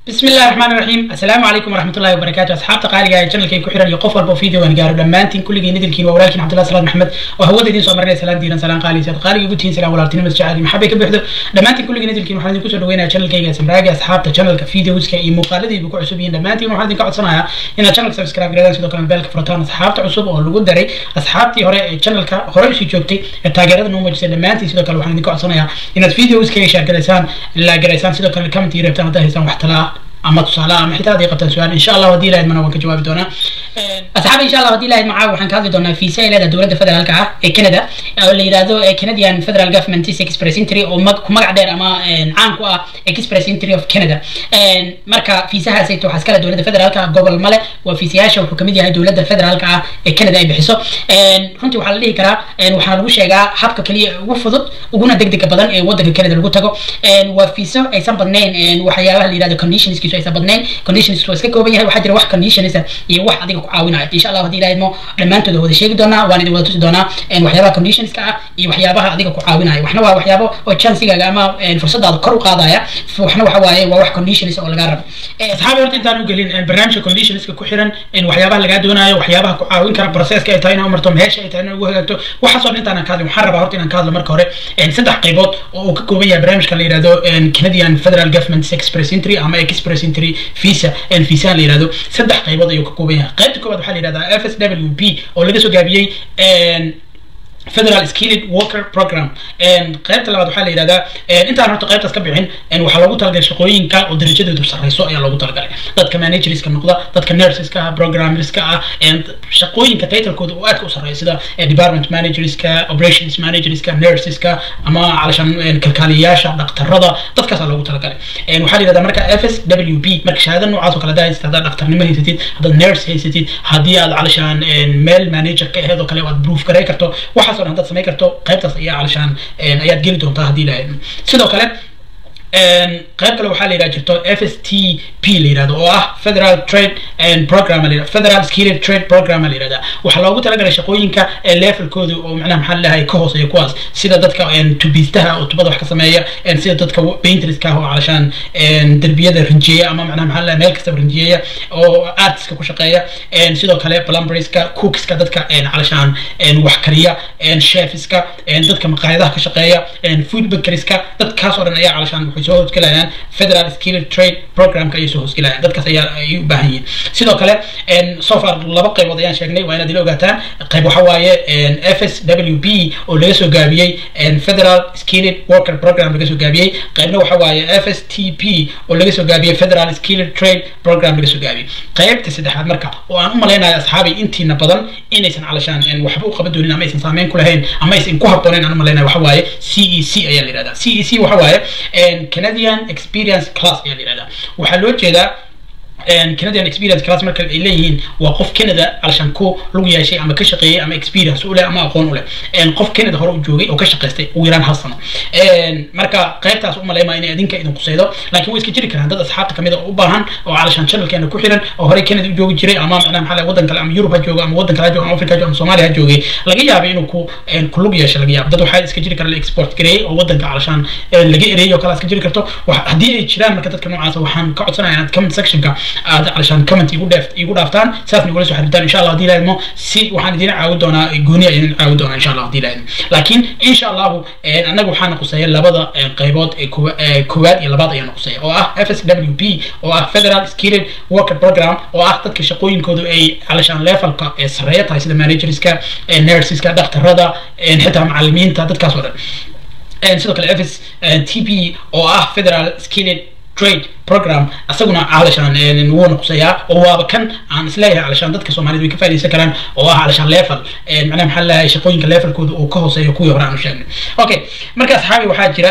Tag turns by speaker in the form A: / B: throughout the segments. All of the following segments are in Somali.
A: بسم الله الرحمن الرحيم السلام عليكم ورحمة الله وبركاته أصحاب تقالي جاي channel كي كحيران يقف والبو فيديو وان قارو دمانتين كل جي ندل كين وولالكين عبد الله سلام محمد وهو دين سو مرنا سلام ديران سلام قالي سيد قالي يقولين سلام ولالتين مس جعلي محبة كبحدو دمانتين كل جي ندل كين وحنا كسر وين channel كي جالس مراجع أصحاب channel كفيديوز كي مقالدي بكو عصبين دمانتين وحنا كعد صناعة إن channel سبسكرايب جريدان سيدو كان بالك فرطان أصحاب عصب أو لوجو دري أصحاب تي هراء channel كا هراء شيء جوكتي التاجرات نوم جالس دمانتين سيدو كان وحنا كعد صناعة إن فيديوز كي شارك جالسان لا جالسان سيدو كان الكومنت يربطان ده هسان وحتلا ama tusaale ama xitaa haddii qabtaan su-aal insha allah haddii lahayd mana waan ka jawaabi doonaa asxaab insha allah haddii lahayd macaa waxaan ka hadli doonaa fiisa ay leedahay dowladda federaalka ah ee canada oo la yidhaahdo canadian federal government express entry oo ku magac dheer ama caan ku ah express entry of canada marka fiisahaas ayto waxaa iskale dowladda federaalka ah gobol male waa fiisayaasha wuxuu kamid yahay dowladda federaalka ah ee canada ay bixiso runtii waxaa la dhihi karaa waxaa lagu sheegaa habka kaliya ugu fudud uguna degdega badan ee wadanka canada lagu tago waa fiiso aysan badnayn waxyaabaha la yidhahdo conditionskiisu aysan badnayn conditionskiisu waa iska kooban yahay waxaa jira wax conditionisa iyo wax adiga ku caawinaya insha allah haddii ilaahidmo dhammaantooda wada sheegi doonaa waan idin wada tusi doonaa waxyaabaha conditionska ah iyo waxyaabaha adiga ku caawinaya waxna waa waxyaabo oo chansigaaga ama fursadaada kor u qaadaya waxna waxa waaye waa wax conditionis oo lagaa rabo asxaabi horta intaan u gelin barnaamijka conditionska ku xiran waxyaabaha lagaa doonayo waxyaabaha ku caawin kara processka ay tahay inaa umarto meesha ay tahay inaa ugu hagaagto waxaasoo dhan intaan ka hadlin waxaan rabaa horta inaan ka hadlo marka hore saddex qaybood oo uu ka kooban yahay barnaamijka la yihahdo canadian federal government express entry ama express entry visa visa la yihahdo saddex qaybood ayuu ka kooban yahay qaybta koowaad waxaa la yihahdaa f s w p oo laga soo gaabiyey federal skilled worker program qaybta labaad waxaa la yidhahdaa intaan horta qaybtaas ka bixin waxaa loogu talagalay shaqooyinka oo darajadoodu sarreyso ayaa loogu talagalay dadka managerska noqda dadka nurseska ah programmerska ah shaqooyinka titlekooda oo aadka u sarreeya sida department managerska operations managerska nurseska ama calashan kalkaaliyayaasha dhaktarada dadkaasaa loogu talagalay waxaa la yidhahdaa marka f s w p marka shahaada noocaas oo kale hadaa haysatid haddaad dhaktarnimo haysatid haddaad nurse haysatid haddii aad calashan meel manager ka aheed oo kale aad proof garay karto waxaas oo dhan haddaad samayn karto qaybtaas ayaa calashaan ayaad geli doontaa haddii lahayd sidoo kale qayb kale waxaa la yidhaha jirto f s t p la yidhahdo oo ah federal trade program la yidhahdo federal skilled trade program la yidhahda waxaa loogu talagalay shaqooyinka levelkooda oo macnaha maxaa leeyahay ka hooseeya kuwaas sida dadka tubiistaha oo tubada wax ka sameeya sida dadka painterska ah oo calashaan derbiyada rinjiyeya ama macnaha maxaa leeyahay meel kastaba rinjiyeya oo artiska ku shaqeeya sidoo kale plumberska cookska dadka calashaan wax kariya chefska dadka maqaayadaha ka shaqeeya food bakerska dadkaas oo dhan ayaa calashaan waxay soo hoosgelayaan federal skilled trade programka ayay soo hoosgelayaan dadkaas ayaa ay u baahan yihiin sidoo kale so far laba qaybood ayaan sheegnay waa inaad ila ogaataan qayb waxa waaye f s w p oo laga soo gaabiyey federal skilled worker program laga soo gaabiyey qaybna waxa waaye f s t p oo laga soo gaabiyey federal skilled trade program laga soo gaabiyey qaybta saddexaad marka oo aan u malaynayo asxaabi intiina badan inaysan calashaan waxba u qaban doonin ama aysan saameyn ku lahayn ama aysan ku habboonayn aan u malaynayo waxa waaye c e c ayaa la yihahdaa c e c waxa waaye canadian experience class ayaa la yihahdaa waxaa loo jeedaa canadian experience class marka ay leeyihiin waa qof canada alshan ku lug yeeshay ama ka shaqeeyey ama experience u leh ama aqoon u leh qof canada hore u joogay oo ka shaqaystay ugu yaraan hal sano marka qaybtaas umaleyma inay adinka idin qusaydo laakiin way iska jiri karaan dad asxaabta kamid a u baahan oo calashaan channelkeena ku xiran oo horey canada u joogi jiray ama macnaha maxaa wadan kale ama yurub ha joogo ama wadan kale ha joogo ama africa ha joogo ama soomaaliya ha joogay laga yaabay inuu ku ku lug yeesho laga yaabo dad waxaa iska jiri kara la export gareeyey oo wadanka calashaan laga ereeyey oo kale iska jiri karto haddii ay jiraan marka dadka noocaas waxaan ka codsanaya inaad comment sectionka aad calashaan comment igu dheef igu dhaaftaan saasna igula soo xiriirtaan insha allah haddii lahaydmo si waxaan idin caawin doonaa gooni ayaan idin caawin doonaa insha allah haddii lahaydmo laakiin insha allahu annaga waxaana quseeya labada qaybood ee koowaad iyo labaad ayaana quseeya oo ah f s w p oo ah federal skilled worker program oo ah dadka shaqooyinkoodu ay calashaan levelka ee sareeya tahay sida managerska nurseska dhaktarada xitaa macalimiinta dadkaas oo dhan sidoo kale f s t p oo ah federal skilled trade program asaguna calashaan wuu noqosayaa oo waaba kan aan isleeyahay calashaan dadka soomaaliyed way ka faa'idaysan karaan oo ah calashaan level macnaha maxaa leeyahay shaqooyinka levelkooda uu ka hooseeyo kuwii hore aan u sheegnay okay marka asxaabi waxaa jira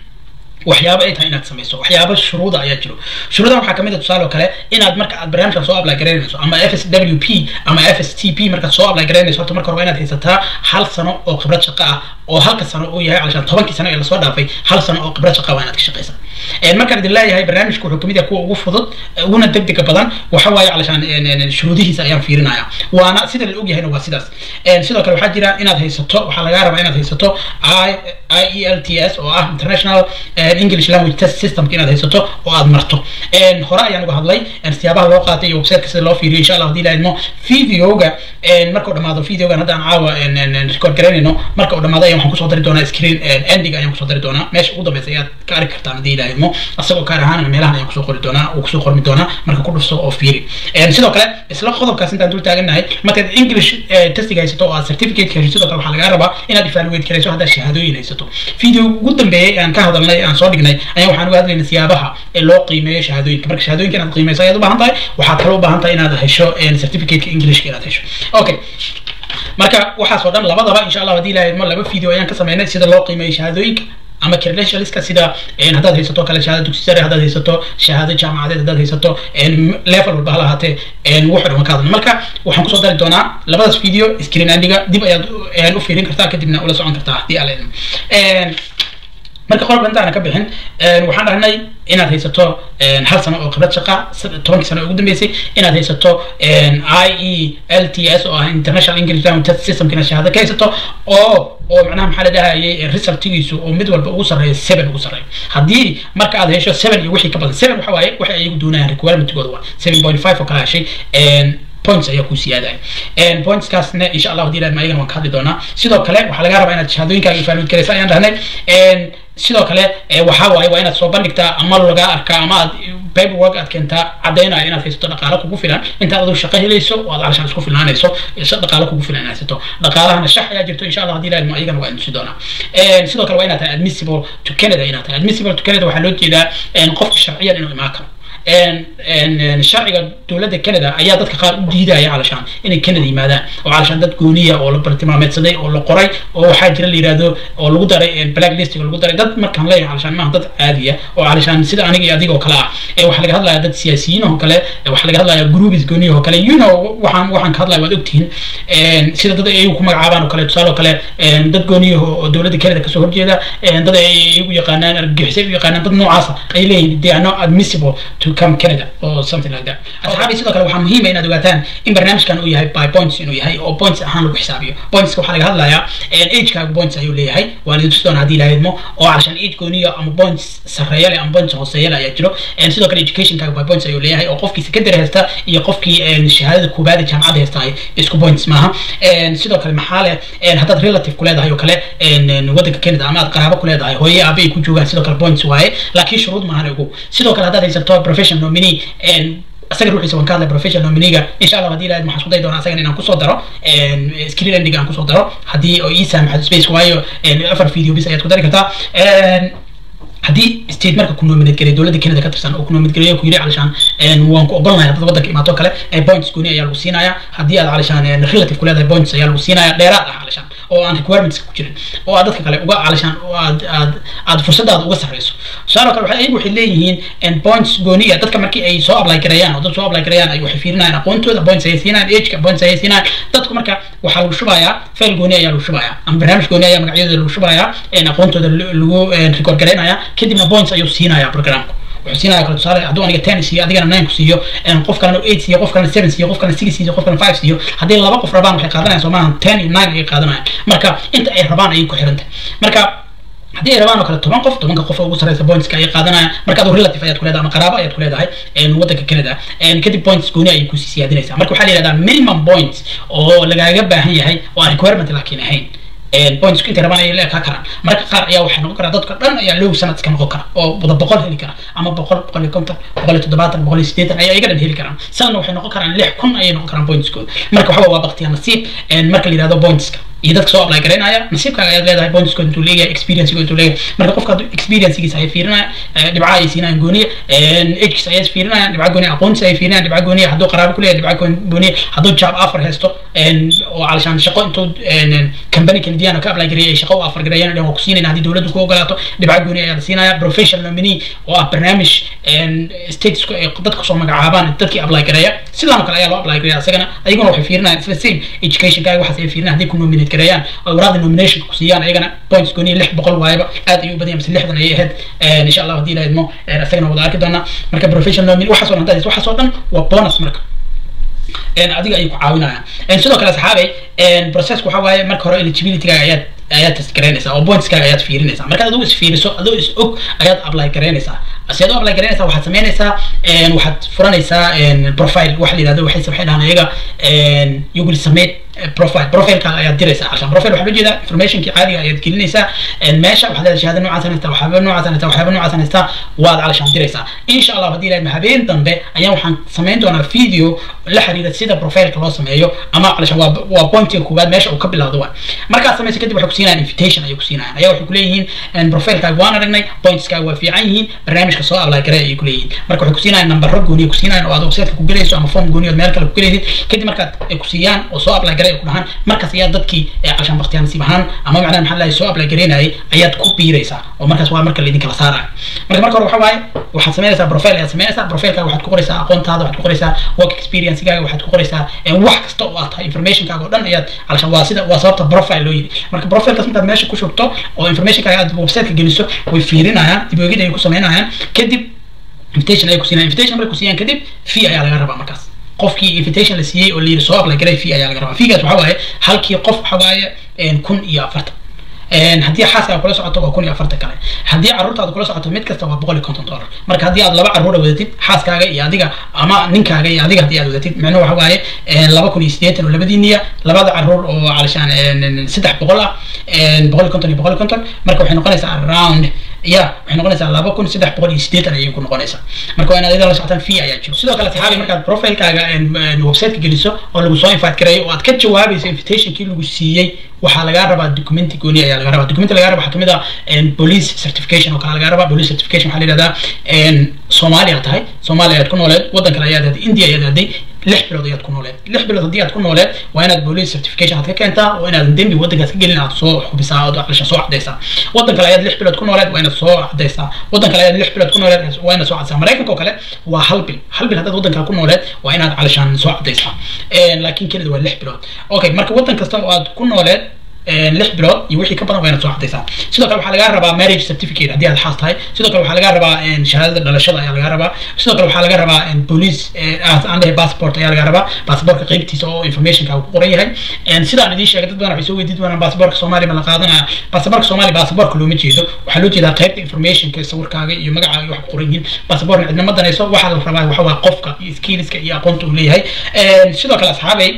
A: waxyaabo ay tahay inaad samayso waxyaabo shuruuda ayaa jiro shuruudaha waxaa kamid a tusaale oo kale inaad marka aad barnaamijkan soo apply garaynayso ama f s w p ama f s t p markaad soo apply garaynayso horta marka hore waa inaad haysataa hal sano oo khibrad shaqo ah oo halka sano uu yahay calashaan tobankii sano ee lasoo dhaafay hal sano oo khibrad shaqo waa inaad ka shaqaysaa markaan idin leeyahay barnaamijku wuxuu kamid yahay kuwa ugu fudud uguna degdega badan waxa waaye calashaan shuruudihiisa ayaan fiirinaya waana sida la ogyahayna waa sidaas sidoo kale waxaa jira inaad haysato waxaa lagaa rabaa inaad haysato i e l t s oo ah international english language test systemka inaad haysato oo aad marto hore ayaan uga hadlay siyaabaha loo qaatay iyo websiteka sida loo fiiriyo insha allah hadii la idmo videoga marka uu dhamaado videogan hadda aan caawa record garaynayno marka uu dhamaado ayaan waxaan kusoo dari doonaa screen ending ayaan kusoo dari doonaa meesha ugu dambeysa ayaad ka arki kartaan hadii la idmo asagoo kaar ahaan meelahan ayaan kusoo qori doonaa uu kusoo qormi doonaa marka ku dhufso oo fiiri sidoo kale isla qodobkaas intaan dul taagannahay markaad english testiga haysato oo aad certificate hesho sidoo kale waxaa lagaa rabaa inaad evaluate garayso haddaad shahaadooyin haysato video ugu dambeeyay aan ka hadalnay aan soo dhignay ayaan waxaan uga hadlaynay siyaabaha ee loo qiimeeyo shahaadooyinka marka shahaadooyinka inaad qiimeyso ayaad u baahan tahay waxaad kale u baahan tahay inaad hesho certificateka englishka inaad hesho okay marka waxaas oo dhan labadaba insha allah hadii ilahay laba video ayaan ka sameynay sida loo qiimeeyo shahaadooyinka ama credentialska sida haddaad haysato kale shahaado dugsi sare haddaad haysato shahaado jaamacadeed haddaad haysato level walba hala ahaatee wuxuu dhan ka hadlna marka waxaan kusoo dari doonaa labadaas video screen andiga dib ayaad u fiirin kartaa kadibna ula socon kartaa hadii ala marka qolba intaana ka bixin waxaan dhahnay inaad haysato hal sano oo khibrad shaqa tobankii sano ugu dambeysay inaad haysato i e l t s oo ah international english language test systemka inaad shahaado ka haysato oo oo macnaha maxaa la dhahayay resultigiisu oo mid walba ugu sarreeya seven ugu sarreeya haddii marka aad hesho seven iyo wixii ka badan seven waxa waaye waxay ayagu doonayaan requirementkooda waa seven point five oo kala heshay points ayaa ku siyaadaya pointskaasna insha allah hadii laadma ayagana waan ka hadli doonaa sidoo kale waxaa laga rabaa inaad shahaadooyinkaaga evaluate garaysa ayaan dhahnay sidoo kale waxaa waaye waa inaad soo bandhigtaa ama laga arkaa ama aad paperwork aad keentaa caddaynaya inaad haysato dhaqaalo kugu filan intaad adigu shaqo helayso oo aad calashaan isku filnaanayso dhaqaalo kugu filan inaad haysato dhaqaalahana shax ayaa jirto insha allah hadii laadmo ayagana waa inusi doonaa sidoo kale waa inaad tahay admissible to canada inaad tahay admissible to canada waxaa loo jeedaa qofka sharciyan inuu imaan karo sharciga dowladda canada ayaa dadka qaar u diidaya calashaan inay canada yimaadaan oo calashaan dad gooniya oo la bartilmaameedsaday oo la qoray oo waxaa jira la yihahdo oo lagu daray black listiga lagu daray dad markaan leeyahay calashaan maaha dad caadiya oo calashaan sida aniga iyo adiga oo kale ah waxaa laga hadlaya dad siyaasiyiin oo kale waxaa laga hadlaya groups gooniya oo kale you know waxaan waxaan ka hadlaya waad ogtihiin sida dad ay ku magacaabaan oo kale tusaale oo kale dad gooniya oo dowladda canada kasoo horjeeda dad ay iyagu yaqaanaan argagixisay u yaqaanaan dad noocaasa ay leeyihin they are not admissible to come Canada or something like that. Asxaabi sidoo kale waxaa muhiim ah inaad ogaataan in barnaamijkan uu yahay by points inuu yahay oo points ahaan lagu xisaabiyo. Points waxaa laga hadlayaa age-kaagu points ayuu leeyahay waa la tusi doonaa haddii la idmo oo calashaan age gooniya ama points sarreeya leh ama points hooseeya leh ayaa jiro sidoo kale education-kaagu by points ayuu leeyahay oo qofkii secondary haysta iyo qofkii shahaadada koobaad ee jaamacadda haysta ay isku points maaha sidoo kale maxaa leh haddaad relative ku leedahay oo kale waddanka Canada ama aad qaraabo ku leedahay hooye aabe ay ku joogaan sidoo kale points waaye laakiin shuruud maahan ugu sidoo kale haddaad haysato professional nominee asaga ruuxiisa waan ka hadlay professional nominiga insha allah hadii ilahayd waxaan isku dayi doonaa asagan inaan kusoo daro screen ending aan kusoo daro haddii oo ii saamaxdo space waayo afar video bis ayaad ku dari kartaa haddii state marka ku nominate garay dowladda Canada ka tirsan oo ku nominate garay ku yiri calashaan waan ku ogolnahay dad waddanka imaato kale points gooni ayaa lagu siinaya haddii aad calashaan relative ku leedahay points ayaa lagu siinaya dheeraad ah calashaan oo aan requirements ku jirin oo aad dadka kale uga calashaan oo aad aad aad fursadaada uga sarreyso tusaale kale waxay waxay leeyihiin points gooniya dadka markii ay soo apply gareeyaan oo dad soo apply gareeyaan ay waxay fiirinayaan aqoontooda points ay siinayaan age-ka points ay siinayaan dadku marka waxaa lagu shubayaa fail gooni ayaa lagu shubayaa ama barnaamij gooni ayaa magacyadooda lagu shubayaa aqoontooda lagu record gareynaya kadibna points ayuu siinayaa programku wuxuu siinaya kale tusaale hadduu aniga ten siiyo adigana nine ku siiyo qof kalena eight siiyo qof kalena seven siiyo qof kalena six siiyo qof kalena five siiyo haddii laba qof rabaan waxay qaadanayaan soo maahan ten iyo nine ayay qaadanayaan marka inta ay rabaan ayay ku xirantahay marka haddii ay rabaan oo kale toban qof tobanka qof ugu sarreysa pointska ayay qaadanayaan marka aduu relative ayaad ku leedahay ama qaraabo ayaad ku leedahay waddanka canada kadib points gooni ayay kusii siyaadinaysaa marka waxaa la yihahdaa minimum points oo lagaaga baahan yahay oo aan requirement laakiin ahayn points intay rabaan ayay leekaa karaan marka qaar ayaa waxay noqon karaa dadka dhan ayaa low sanad iska noqon kara oo wada boqol heli kara ama boqol boqol iyo konton boqol iyo toddobaatan boqol iyo siddeetan ayaa iyaga dhan heli karaan sanadna waxay noqon karaan lix kun ayay noqon karaan pointskooda marka waxa waa waqtiga nasiib marka la yihahdo pointska iyo dadka soo apply garaynaya nasiibkaaga ayaad leedahay pointskooda intuu leeyahay experiencegood intuu leeyahay marka qofka hadduu experiencegiisa ay fiirinaya dhibca ayay siinayaan gooniya agekiisa ayay fiirinayaan dhibca gooniya aqoontiisa ay fiirinayaan dhibca gooniya hadduu qaraabo ku leeyahay dhibca gooniya hadduu job offer haysto oo calashaan shaqo intuu company canadian ka apply gareeyay shaqo u offer gareeyaan dhan waa ku siinayna haddii dowladdu ku ogolaato dhibca gooniya ayaa la siinaya professional nominee oo ah barnaamij statesku ay dadka soo magacaabaan dadkii apply gareeya sidaan oo kale ayaa loo apply gareeya isagana ayaguna waxay fiirinayaan isla same educationkaaga waxaas ay fiirinayaan hadday ku nominate nominate gareeyaan oo waraaqda nomination ku siiyaan ayagana points gooniya lix boqol waayaba aad ayuu u badan yahay mise lixdan ayay ahayd insha allah haddii la idmo isagana wada arki doonaa marka professional nomin waxaas oo dhan haddaad waxaas oo dhan waa bonus marka adiga ayay ku caawinayaan sidoo kale saxaabay processku waxa waaye marka hore eligibilitygaaga ayaad ayaad test garaynaysaa oo pointskaaga ayaad fiirinaysaa markaad adigu isfiiriso adoo is og ayaad apply garaynaysaa si aad u apply garaynaysaa waxaad samaynaysaa waxaad furanaysaa profile waxa la yidhahdo waxay waxay dhahaan iyaga you will submit profile profilekaaga ayaad diraysaa cashan profile waxaa loo jeedaa informationkii caadiga ayaad gelinaysaa meesha waxaad leedahay shahaada noocaas haystaa waxyaaba noocaas haystaa waxyaaba noocaas haystaa waad calashaan diraysaa insha allah haddii ilahay habeen dambe ayaan waxaan samayn doonaa video la xiriira sida profileka loo sameeyo ama calashaan waa waa pointiga koowaad meesha uu ka bilowdo waa markaad samaysa kadib waxay ku siinayaan invitation ayay ku siinayaan ayaa waxay ku leeyihiin profilekaaga waan aragnay pointskaaga waa fiican yihiin barnaamijka soo apply garay ayay ku leeyihiin marka waxay ku siinayaan nambaro gooniya ku siinayaan oo aad websiteka ku gelayso ama form gooniya meel kale ku gelaysid kadib markaad ay ku siiyaan oo soo apply garay ay ku dhahaan markaas ayaa dadkii cashaan baktiyaa nasiib ahaan ama macnaha maxaa lahay soo apply garaynayay ayaad ku biiraysaa oo markaas waa marka laydin kala saaraya marka marka hore waxa waaye waxaad samaynaysaa profile ayaad samaynaysaa profilekaaga waxaad ku qoraysaa aqoontaada waxaad ku qoraysaa work experiencegaaga waxaad ku qoraysaa wax kasta oo aad tahay informationkaaga oo dhan ayaad calashaan waa sida waa sababta profile loo yidhi marka profilekaas markaad meesha ku shubto oo informationkaaga aad websiteka geliso way fiirinayaan dib oegid ayay ku samaynayaan kadib invitation ayay ku siinayaan invitation markay ku siiyaan kadib fee ayaa laga rabaa markaas qofkii invitation la siiyey oo layiri soo apply garay fee ayaa laga rabaa feegaas waxa waaye halkii qof waxa waaye kun iyo afartan haddii xaaskaaga kula socoto waa kun iyo afartan kale haddii carruurtaada kula socoto mid kasta waa boqol iyo konton dollar marka haddii aad laba carruura wadatid xaaskaaga iyo adiga ama ninkaaga iyo adiga haddii aad wadatid micnuhu waxa waaye laba kun iyo siddeetan oo labadiiniya labada carruur oo calashaan saddex boqol ah boqol iyo konton iyo boqol iyo konton marka waxay noqonaysaa around ya waxay noqonaysaa laba kun saddex boqol iyo siddeetan ayay ku noqonaysaa marka waa inaad iyada la socotaan fee ayaa jiro sidoo kale saxaabi markaad profilekaaga websiteka geliso oo lagu soo invite gareeyo oo aad ka jawaabayso invitationkii lagu siiyey waxaa lagaa rabaa documenti gooni ayaa laga rabaa documenti laga rabaa waxaa kamid ah police certification oo kale laga rabaa police certification waxaa la yidhahdaa soomaaliya tahay soomaaliya ayaad ku nooleed waddan kale ayaad aaday india ayaad aaday lix bilood ayaad ku nooleed lix bilood haddii aad ku nooleed waa inaad police certification aad ka keentaa oo inaad dembi waddankaas ka gelin aad soo xubisaa ood calisha soo cadaysaa waddan kale ayaad lix bilood ku nooleed waa inaad soo cadaysaa waddan kale ayaad lix bilood ku nooleed waa inaad soo cadaysaa maraykanka oo kale waa hal bil hal bil haddaad waddankaa ku nooleed waa inaad calishaan soo cadaysaa laakiin kenida waa lix bilood okay marka waddan kasta oo aad ku nooleed lix bilood iyo wixii ka badan waa inaad soo cadaysaa sidoo kale waxaa lagaa rabaa marriage certificate haddii aad xaas tahay sidoo kale waxaa lagaa rabaa shahaadada dhalashada ayaa lagaa rabaa sidoo kale waxaa laga rabaa police aan dhahay passport ayaa lagaa rabaa passportka qeybtiisa oo informationka ku qoran yahay sidaan idiin sheegay dad badan waxay soo weydiin doonaan passportka soomaaliya ma la qaadanaya passportka soomaaliya passportka looma jeedo waxaa loo jeedaa qeybta informationka sawirkaaga iyo magacaaga iyo wax ku qoran yihiin passportna cidna ma danayso waxaa la rabaa waxa waa qofka iyo skillska iyo aqoonta uu leeyahay sidoo kale asxaabay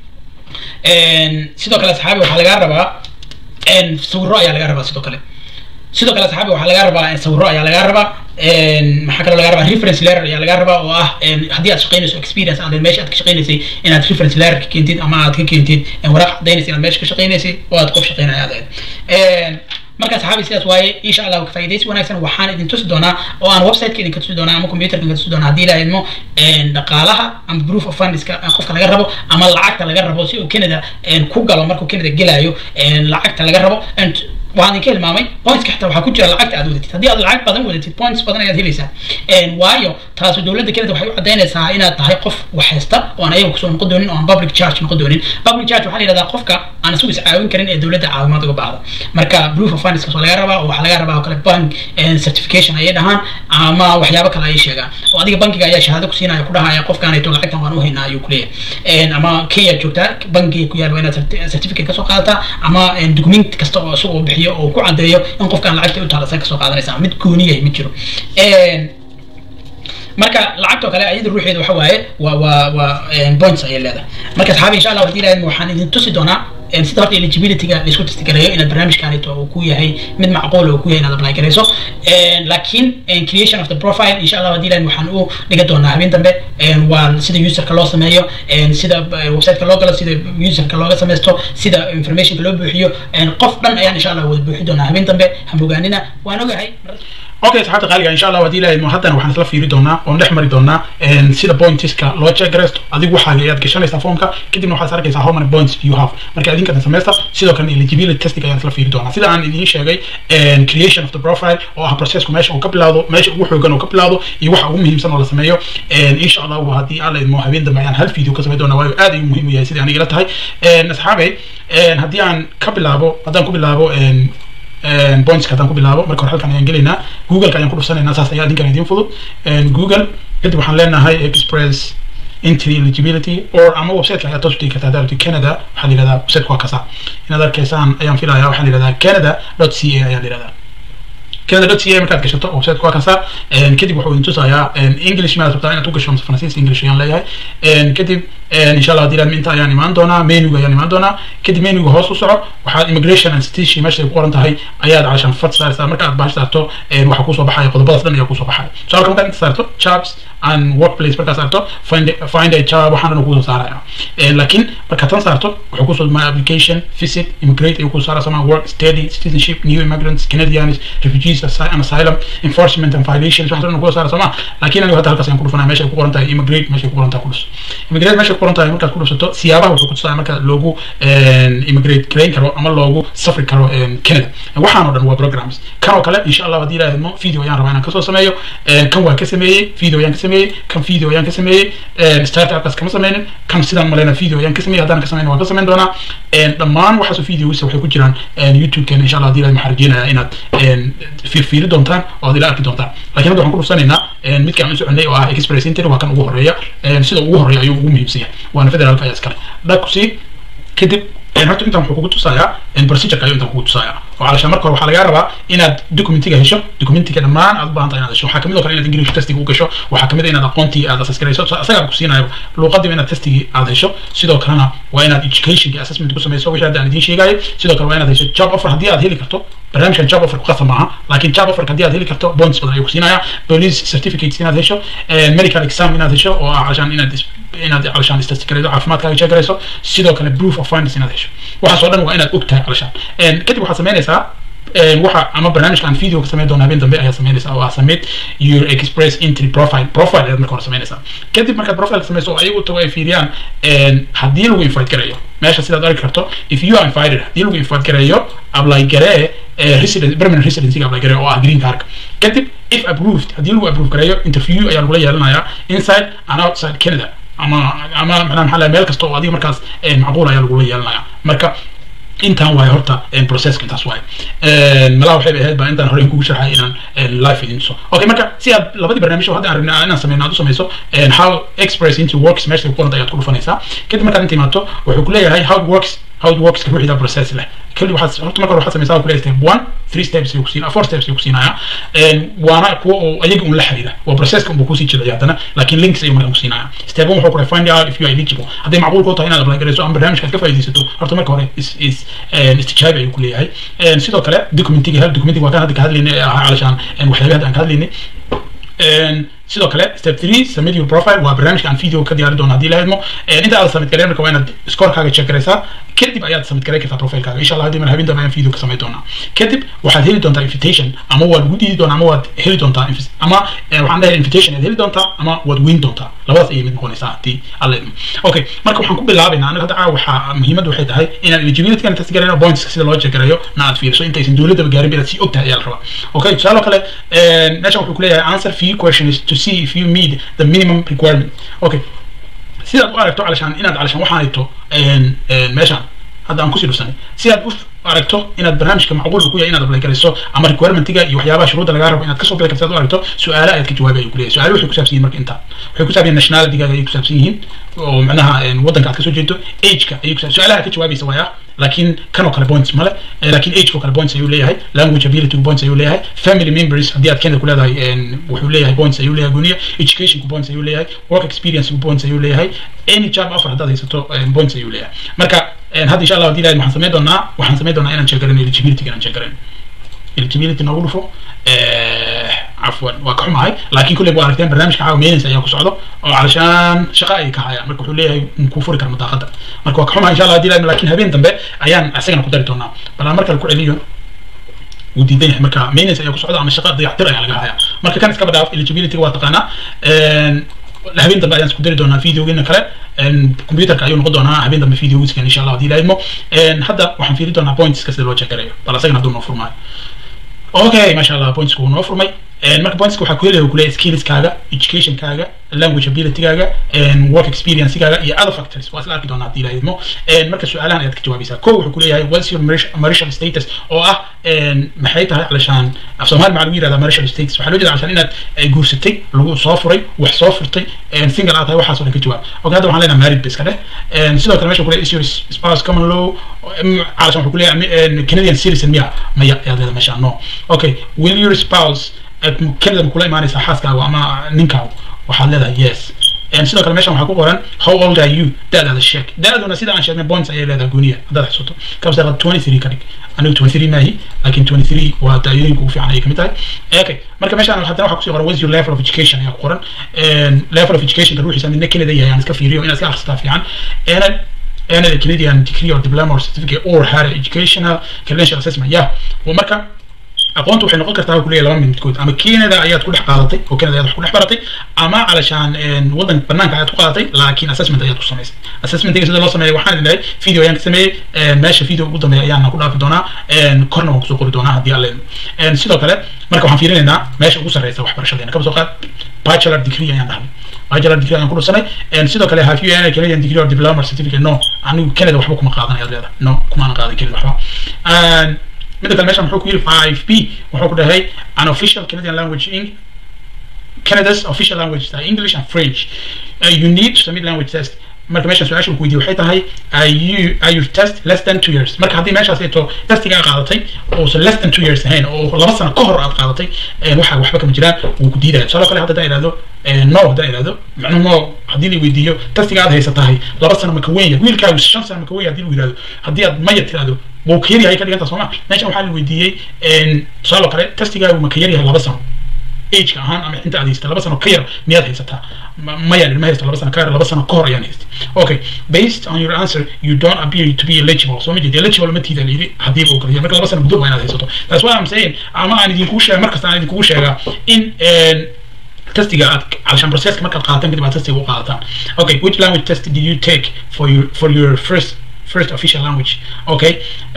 A: sidoo kale asxaabi waxaa lagaa rabaa sawiro ayaa lagaa rabaa sidoo kale sidoo kale asxaabi waxaa lagaa rabaa sawiro ayaa lagaa rabaa maxaa kaloo lagaa rabaa reference letter ayaa lagaa rabaa oo ah haddii aad shaqaynayso experience aad meesha aad ka shaqaynaysay inaad reference letter ka keentid ama aad ka keentid waraaq cadaynaysa inaad meesha ka shaqaynaysay oo aad qof shaqaynaya aad ahayd marka saxaabi sidaas waaye insha allah faa'iidaysi wanaagsan waxaan idin tusi doonaa oo aan websiteka idinka tusi doonaa ama computerka idinka tusi doonaa haddii ilaha idmo dhaqaalaha ama proof of fundska qofka laga rabo ama lacagta laga rabo si uu canada ku galo markuu canada gelayo lacagta laga rabo waxaan idinka hilmaamay pointska xitaa waxaa ku jira lacagta aad wadatid haddii aad lacag badan wadatid points badan ayaad helaysaa waayo taasu dowladda canada waxay u cadaynaysaa inaad tahay qof wax haysta oo aan ayaga kusoo noqon doonin oo aan public charge noqon doonin public charge waxaa la yidhahdaa qofka aan isagu iscaawin karin ee dowladda caawimaad uga baahda marka proof of funds kasoo laga rabaa oo waxaa laga rabaa oo kale bank certification ayay dhahaan ama waxyaabo kale ayay sheegaan oo adiga bankiga ayaa shahaado ku siinaya ku dhahaya qofkaanayto lacagtan waan u haynaa ayuu kuleeyahay ama kenya joogtaa bankiga ku yaal waa inaad certificate kasoo qaadataa ama document kasta oo isagu bixiyo oo ku cadeeyo in qofkaan lacagta u taalasan kasoo qaadanaysa mid gooniyahay ma jiro marka lacagtoo kale ayada ruuxeeda waxa waaye waa waa waa points ayay leedahay marka asxaabi insha allah hadii ilahay waxaan idin tusi doonaa sida horta eligibilityga laisku testigareeyo inaad barnaamijkaanito uu ku yahay mid macquul uu ku yahay inaad apply garayso laakiin creation of the profile insha allah hadii ilahay waxaan u dhiga doonaa habeen dambe waa sida userka loo sameeyo sida websiteka loo galo sida userka looga samaysto sida informationka loo buuxiyo qof dhan ayaan insha allah wada buuxi doonaa habeen dambe hamogaanina waan ogahay okay saxaabta qaaliga insha allah haddii ilaahay haddana waxaan isla fiiri doonaa oon dhex mari doonaa sida pointiska loo checkgareysto adigu waxaaga ayaad gashanaysaa foomka kadibna waxaad arkaysaa how many points you have marka adinkan sameysta sidoo kale eligibility testing ayaan isla fiiri doonaa sida aan idiin sheegay creation of the profile oo ah processku meesha uu ka bilaawdo meesha ugu xoogan uu ka bilaawdo iyo waxa ugu muhiimsan oo la sameeyo insha allah haddii alla idmo habeen dambe ayaan hal video ka samayn doonaa waayo aad ayuu muhiim u yahay sidii aniga ila tahay asxaabey haddii aan ka bilaabo haddaan ku bilaabo pointska haddaan ku bilaabo marka hore halkan ayaan gelaynaa googleka ayaan ku dhufsanaynaa saas ayaa adinkan idiin fudud google kadib waxaan leenahay express entry eligibility or ama websiteka ayaa toos u tegi kartaa haddaad canada waxaa la yihahdaa websiteka waa kasa inaad arkaysaan ayaan filayaa waxaa la yihahdaa canada dot c a ayaa la yihahdaa canada dot c a markaad gashato websiteka waa kasa kadib wuxuu idin tusayaa english maad rabtaa inaad ku gasho mise faransiis english ayaan leeyahay kadib insha allah haddii inta ayaan imaan doonaa menuga ayaan imaan doonaa kadib menuga hoos u soco waxaad immigration and citizenship meesha ay ku qoran tahay ayaad cashan fad saartaa marka aad bahash saarto waxaa kusoo baxaya qodobadaas dhan ayaa kusoo baxaya su'aalka markaad inta saarto jobs and workplace markaad saarto find find a job waxaan dhan kusoo saaraya laakiin markaad tan saarto wuxuu kusoo my application visit immigrate ayuu kusoo saaraya sama work study citizenship new immigrants canadians refugees and asylum enforcement and violations waxaan dhan kusoo saaraya soma laakiin anigu hadda halkaas ayaan ku dhufanaya meesha ay ku qoran tahay immigrate meesha ay ku qoran tahay kudhus immigrate meesha qoran tahay markaad ku dhufsato siyaabaha wuxuu ku tusaaya marka loogu immigrate garayn karo ama loogu safri karo canada waxaan oo dhan waa programs kan oo kale insha allah haddii ilaahidmo video ayaan rabaa inaan kasoo sameeyo kan waa ka sameeyey video ayaan ka sameeyey kan video ayaan ka sameeyey startupkaas kama sameynin kan sidaan maleyna video ayaan ka sameeyey haddaan ka sameyn waan ka sameyn doonaa dhammaan waxaas videogiisa waxay ku jiraan youtube-keena insha allah haddii ilaahid waxaan rajeynayaa inaad fiirfiiri doontaan oo aad ila arki doontaan laakiin hadda waxaan ku dhufsanaynaa midkaan u soconay oo ah express inter waa kan ugu horeeya sida ugu horeeya ayuu ugu muhiimsan yahay waana federaalka ayaa iskale dhakusii kadib horta intaan wuxuu kugu tusayaa procedureka ayuu intaan kugu tusayaa oo calashaan marka hore waxaa lagaa rabaa inaad documentiga hesho documentiga dhammaan aad u baahan tahay inaad hesho waxaa kamid oo kale inaad english testiga u gasho waxaa kamid inaad aqoontii aad assess garayso asagaa ku siinayo luuqadiiba inaad testigii aad hesho sidoo kalena waa inaad educationki assessment ku samayso wixii hadda aan idiin sheegayo sidoo kale waa inaad hesho job offer haddii aad heli karto barnaamijkan job offer ku qasab maaha laakiin job offer haddii aad heli karto bonds badan ayuu ku siinaya police certificates inaad hesho medical exam inaad hesho oo ah calashaan inaad inaad calashaan istasgarayso caafimaadkaaga sheegarayso sidoo kale proof of finance inaad hesho waxaas oo dhan waa inaad og tahay calashaan kadib waxaad samaynaysaa waxa ama barnaamijka aan video ka samayn doona habeen dambe ayaa samaynaysaa oo ah submit your express entry profile profile ayaad marka hore samaynaysaa kadib markaad profile samayso oo ayagu tago ay fiiriyaan haddii lagu invite garayo meesha sidaad arki karto if you are invited haddii lagu invite garayo apply garee resident permanent residencyga apply garee oo ah green cardka kadib if approved haddii lagu approve gareeyo interview ayaa lagula yeelanayaa inside and outside canada ama ama macnaha maxaa meel kasta oo adiga markaas macquul ayaa lagula yeelanaya marka intaan waayo horta processka intaas waayo malaha waxay ahayd baa intaan hore kugu sharxay inaan live idin tuso okay marka si aad labadii barnaamij hadda aan rabnay inaan sameyno aad u samayso how express into works meesha ku qoranta ayaad ku dhufanaysaa kadib markaad inta imaato wuxuu ku leeyahay how it works how it works ruuxida process leh kali waxaad horta marka hore waxaad samaysaa ku leeyahay step one three steps ayuu kusiinaya four steps ayuu kusiinaya waana kuwa oo ayaga un la xiriira waa processka unbuu kusii jilciya haddana laakiin links ayuu markaa kusiinaya step one wuxuu ku find out if you are eligible hadday macquul ku tahay inaad apply garayso ama barnaamijkaad ka faa'iidaysato horta marka hore is is istijaabi ayuu ku leeyahay sidoo kale documentiga hel documentiga waa kan hadda ka hadlaynay ee ahaa calashaan waxyaabaha hadda aan ka hadlaynay sidoo kale step three submit your profile waa barnaamijka aan video ka diyaari doono haddii la idmo inta aad submit gareyn marka waa inaad scorekaaga check garaysaa kadib ayaad submit gareyn kartaa profilekaaga insha allah haddii mar habeen dambe ayaan video ka samayn doonaa kadib waxaad heli doontaa invitation ama waad ugu diidi doontaa ama waad heli doontaa ama waxaan dhahay invitation ayaad heli doontaa ama waad weyn doontaa labadaas ayay mid noqonaysaa haddii alla idmo okay marka waxaan ku bilaabaynaa anaga hadda waxaa muhiimadda waxay tahay inaan eligibility kana test garayno points sida loo check gareeyo na aad fiiriso intaysan dowladdaba gaarin ba inaad sii og tahay ayaa la rabaa okay tusaale kale meeshan wuxuu ku leeyahay answer few questions to see if you meet the minimum requirement okay sidaad u aragto calashaan inaad calashaan waxaan hayto meeshaan hadda aan kusii dhusanay si aad u aragto inaad barnaamijka macquulka ku yahay inaad apply garayso ama requirementiga iyo waxyaabaha shuruudda lagaa rabo inaad kasoo bixi karto aad u aragto su-aale ayaad ka jawaabi ayuu ku leeyahay su-aale waxay ku saabsan yihin marka intaa waxay ku saabsan yihin nationalitygaga ayay ku saabsan yihiin oo macnaha waddanka aad kasoo jeedo ageka ayay ku su-aalaha ka jawaabaysa waaya laakiin kan oo kale points male laakiin age oo kale points ayuu leeyahay language ability points ayuu leeyahay family members haddii aad Canada ku leedahay wuxuu leeyahay points ayuu leeyahay guniya education ku points ayuu leeyahay work experience ku points ayuu leeyahay any job offer haddaad haysato points ayuu leeyahay marka hadda insha allah haddii ilahay waxaan samayn doonaa waxaan samayn doonaa inaan sheegarin eligibility inaan sheegarin eligibility noogu dhufo cafwan waa ka xumahay laakiin kulley waa aragteen barnaamijka caawa maintenance ayaa ku socdo oo calashaan shaqa ay ka hayaan marka wuxuu leeyahay kuu furi kara madaaqada marka waa ka xumahay insha allah haddii ilahay laakiin habeen dambe ayaan isagana ku dari doonaa bal aan markale ku celiyo wuu diidan yahay marka maintenance ayaa ku socda ama shaqa dayactir ayaa laga hayaa marka kan iska badhaaf eligibility waa taqaanaa habeen dambe ayaan isku dari doonaa videogeena kale computerka ayuu noqon doonaa habeen dambe videogiiskan insha allah haddii la idmo hadda waxaan fiiri doonaa pointska sida loo checkarayo bal asagana hadduu noo furmaayo okay masha allah pointsku wuu noo furmay marka pointska waxaa ku helaya kuleeyahay skillskaaga educationkaaga language abilitygaaga work experiencegaaga iyo other factors waa isla arki doonaa haddii la idmo marka su-aalahan ayaad ka jawaabaysaa ko wuxuu kuleeyahay what's your marital status oo ah maxay tahay calashaan af soomaali maxaa lagu yirahdaa marital status waxaa loo jeeda calashaan inaad guursatay lagu soo furay wax soo furtay single aad tahay waxaas oo dhan ka jawaab okay hadda waxaan leenahay married ba iska dheh sidoo kale meesha kuleeyahay is your spouse common law calashaan wuxuu kuleeyahay canadian citizen miya maya ayaad leedahay meesha no okay will your spouse canada ma kula imaanaysaa xaaskaaga ama ninkaaga waxaad leedahay yes sidoo kale meeshan waxaa ku qoran how old are you da-daada sheeg da-aduna sida aan sheegnay points ayay leedahay gooniya haddaad xusuuto kabsa twenty three ka dhig anigu twenty three maahi laakiin twenty three waa daayooyinka ugu fiican ayay kamid tahay okay marka meeshan haddana waxaa kusii qoran what's your level of education ayaa ku qoran level of educationka ruuxiisa midna canada yahay aan iska fiiriyo inaad iska akhrisataa fiican and a Canadian degree or diploma or certificate or higher educational credential assessment yeah marka aqoontu waxay noqon kartaa kuleeyahay laba midkood ama Canada ayaad ku dhex qaadatay oo Canada ayaad wax ku dhex baratay ama calashaan wadan banaanka ayaad ku qaadatay laakiin assessment ayaad ku samaysay assessmentiga sida loo sameeyo waxaan idin video ayaan ka sameeyey meesha video ugu dambeeya ayaan ku dhaafi doonaa korna waan kusoo qori doonaa haddii alle sidoo kale marka waxaan fiirinaynaa meesha ugu sarreysa waxbarashadeena kaba soo qaad bachelor degree ayaan dhahnay bachelor degree ayaan ku dhusanay sidoo kale have you any Canadian degree or diploma or certificate no anigu Canada waxba kuma qaadan ayaad leedahay no kumaanan qaadan Canada waxba midda kale meeshan muxuu ku yiri 5b wuxuu ku dhahay an official Canadian language in Canada's official language are English and French uh, you need to submit language test marka meeshan su-aasha ku weydiiye waxay tahay are you are your test less than two years marka haddii meeshaas eeto testiga aad qaadatay uusan less than two years ahayn oo laba sano ka hor aad qaadatay waxa waxba kama jiraan wuu ku diidaya tusaale kale hadda idhahdo no hadda idhahdo macnuhu no haddii la weydiiyo testiga aad haysatahay laba sano maka weyn yahay wiilkaagu shan sano maka weyn haddii lagu yidhahdo haddii aad maya tirahdo wuu ka yaryahay ka dhiganta sooma meeshan waxaa la weydiiyey tusaale kale testigaagu maka yaryahay laba sano ageka ahaan ama inta aad haysata laba sano ka yar miyaad haysataa maya ma haysto laba sano ka yar laba sano ka hor ayaan haystay okay based on your answer you don't appear to be eligible so ma jeedi eligible ma tiida layidhi haddii uu kaliya marka laba sano gudood waa inaad haysato that's why I'm saying ama aan idinkugu sheega markasta aan idinkugu sheegaa in testiga aad calashaan processka markaad qaadataan kadib aad testiga u qaadataan okay which language test did you take for your for your first first official language okay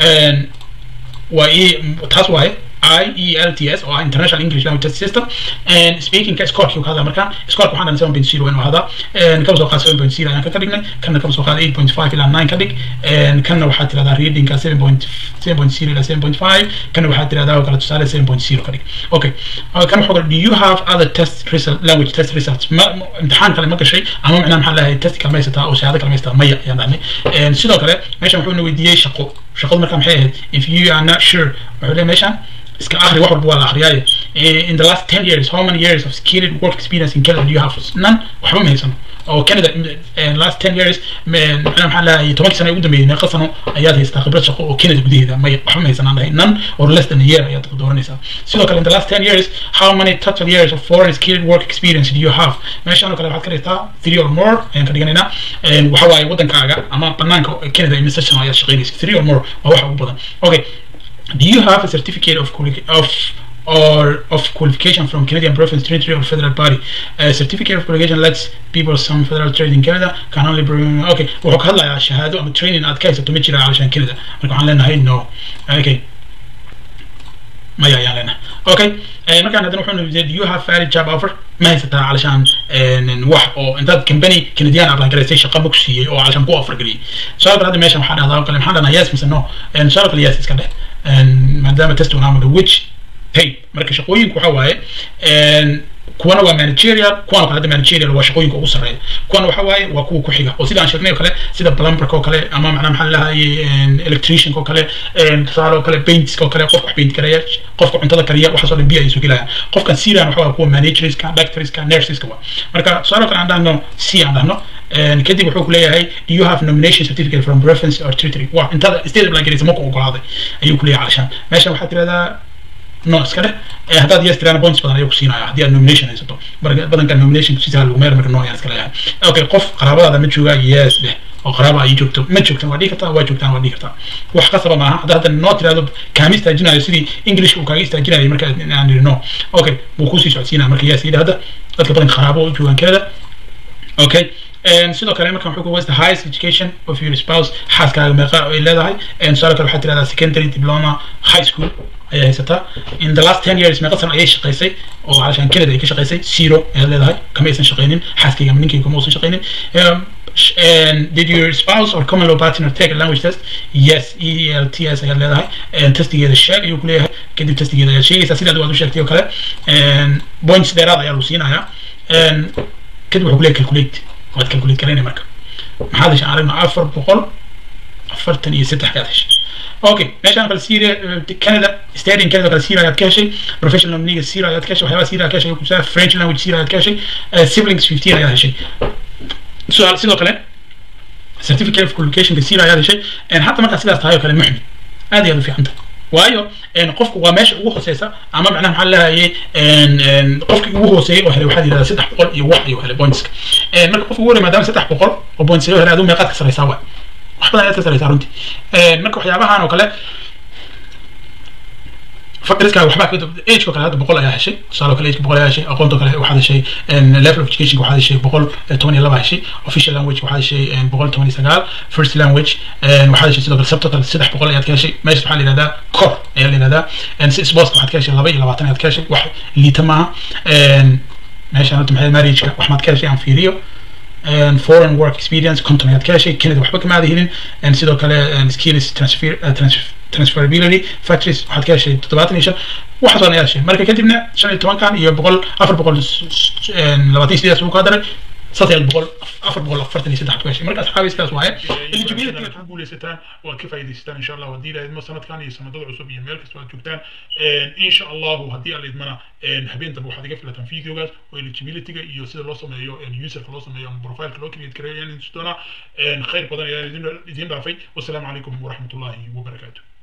A: waa ii taas waaye IELTS oo ah International English Language Test System and speaking ka score kii ka markaan score waxaan dhan 7.0 inuu hada and kama soo qaad 7.0 ayaan ka dhignay kana kama soo qaad 8.5 ilaa 9 ka dhig and kana waxaa tirahdaa reading ka 7.0 ilaa 7.5 kana waxaa tirahdaa kala tusaale 7.0 ka dhig okay kana wuxuu do you have other test result language test results ma imtixaan kale ma gashay ama macnaha maxaa lahayd test kale ma haysataa oo shahaado kale ma haysataa maya ayaan dhahnay and sidoo kale meeshan wuxuu na weydiiyey shaqo shaqadu markaa maxay ahayd if you are not sure wuxuu leeyahay meeshan iska akhri wax walba waa la akhriyaaye in the last ten years how many years of skilled work experience in Canada do you have none waxba ma haysano oo Canada last ten years macnaha maxaa lahaye tobankii sano ugu dambeeyey meeqa sano ayaad haysataa khibrad shaqo oo Canada gudaheeda may waxba ma haysanaan dhahay none or less than a year ayaad dooranaysaa sidoo kale in the last ten years how many total years of foreign skilled work experience do you have meeshaan oo kale waxaad ka dhigtaa three or more ayaan ka dhiganaynaa waxa waaye wadankaaga ama banaanka Canada imise sano ayaad shaqaynaysa three or more waa waxa ugu badan okay do you have a certificate of of or of qualification from Canadian province, territory, or federal body? A certificate of qualification lets people some federal trade in Canada can only bring. Okay, wuxuu ka hadlayaa shahaado ama training aad ka haysato ma jira calashaan Canada marka waxaan leenahay no. Okay. maya ayaan leenahay okay markaan haddana wuxuu nidhi do you have valid job offer ma haysataa calashaan wax oo intaad company canadian apply garaysay shaqa ma ku siiyey oo calashaan ku offer geliyey su'aal kale hadda meeshan waxaa dhahdaa kale maxaa dhahnaa yes mise no su'aal kale yes iska dheh maadaama test unaamaga which hey marka shaqooyinku waxa waaye kuwana waa managerial kuwana kale hadda managerial waa shaqooyinka ugu sarreeya kuwana waxa waaye waa kuwa ku xiga oo sida aan sheegnay oo kale sida plumberka oo kale ama macnaha maxaa lahaye electricianka oo kale tusaale oo kale paintska oo kale qofka wax paint karaya qofka cuntada kariya waxaas oo dhan biyo ay soo gelayaan qofkan siran waxa waa kuwa managerska doctorska nurseska waa marka tusaale oo kale aan dhahno c aan dhahno kadib wuxuu ku leeyahay do you have nomination certificate from reference or territory waa intada state apply garaysa marku ogolaaday ayuu ku leeyahay calashaan meeshan waxaad tirahdaa no iska dheh haddaad yes tiraan points badan ayuu ku siinaya haddii aad nomination haysato badanka nomination kusiisa lagu meer marka no ayaan iska leeyahay okay qof qaraabadaada ma joogaa yes dheh oo qaraaba ay joogto ma joogtan waa dhigi kartaa waa joogtaan waa dhigi kartaa wax qasaba maaha hadda hadda noo tirahdo kaama istaajinayo sidii englishka uu kaaga istaajinayo marka aan niri no okay wuu kusii socodsiinaya marka yaa sayidha hadda dadka badan qaraabo u joogaan canada okay sidoo kale markan wuxuu ku was the highest education of your spouse xaaskaaga meeqa ay leedahay tusaale kale waxaad tirahdaa secondary diploma high school ayay haysataa in the last ten years meeqa sano ayay shaqaysay oo calashaan canada ay ka shaqaysay zero ayaad leedahay kama aysan shaqaynin xaaskayga ama ninkayga kama uusan shaqaynin and did your spouse or common law partner take a language test yes elts ayaad leedahay testigeeda sheeg ayuu ku leeyahay kadib testigeeda ayaad sheegaysaa sidaad waad u sheegtay oo kale points dheeraad ayaa lagu siinayaa kadib wuxuu ku leeyahay calculate waad calculate garaynay marka maxaad heshay aragno afar boqol afartan iyo saddex kaad heshay okay meeshaan kale syria canada stadium canada kale syria ayaad ka heshay professional league syria ayaad ka heshay waxyaabaha syria ka heshay kusaa french language syria ayaad ka heshay siblings fifteen ayaad heshay su'aal sidoo kale certificate of qualificationka syria ayaad heshay hatta markaa sidaas tahay oo kale muxmid aad iyo aad u fiican tahay waayo qofku waa meesha ugu hooseysa ama macnaha maxaa lahayay qofkii ugu hooseeyay oo helay waxaad yidhahdaa saddex boqol iyo wax ayuu helay pointska marka qofka ugu horey maadaama saddex boqol oo points ayuu helay aduu meeqaad ka saraysaa waay wax badan ayaad ka saraysaa runtii marka waxyaabahan oo kale fakriska waxbaa ageko kale hadda boqol ayaa heshay tusaale kale ageka boqol ayaa heshay aqoonto kale waxaad heshay level of education waxaad heshay boqol toban iyo laba heshay official language waxaad heshay boqol toban iyo sagaal first language waxaad heshay sidoo kale subtotal saddex boqol ayaad ka heshay meesha waxaa la yihahdaa cor ayaa la yihahdaa si sports waxaad ka heshay laba iyo labaatan ayaad ka heshay wax liita maaha meeshaan horta maxay marriageka wax maad ka heshay aan fiiriyo foreign work experience conton ayaad ka heshay canada waxba kama aada helin sidoo kale skills transfer transferability factories waxaad ka heshay toddobaatan iyo shan waxaas oo ayaa heshay marka kadibna shan iyo tobankan iyo boqol afar boqol labaatan iyo sideedaas uu ka daray saddex boqol afar boqol afartan iyo saddex ku heshay marka asxaabi sidaas waaye eligibility ku guuleysataan oo aad ka faa'iidaysataan insha allah haddii ilaahidmo sanadkan iyo sanadada cusub iyo meel kasta aad joogtaan insha allahu haddii aan idmana habeen dambe waxaad iga filataan videogaas oo eligibilityga iyo sida loo sameeyo userka loo sameeyo ama profileka loo create gareeyo ayaan idin doonaa khayr badan ayaan idin dhaafay wasalaamu calaykum waraxmatullahi wabarakaatu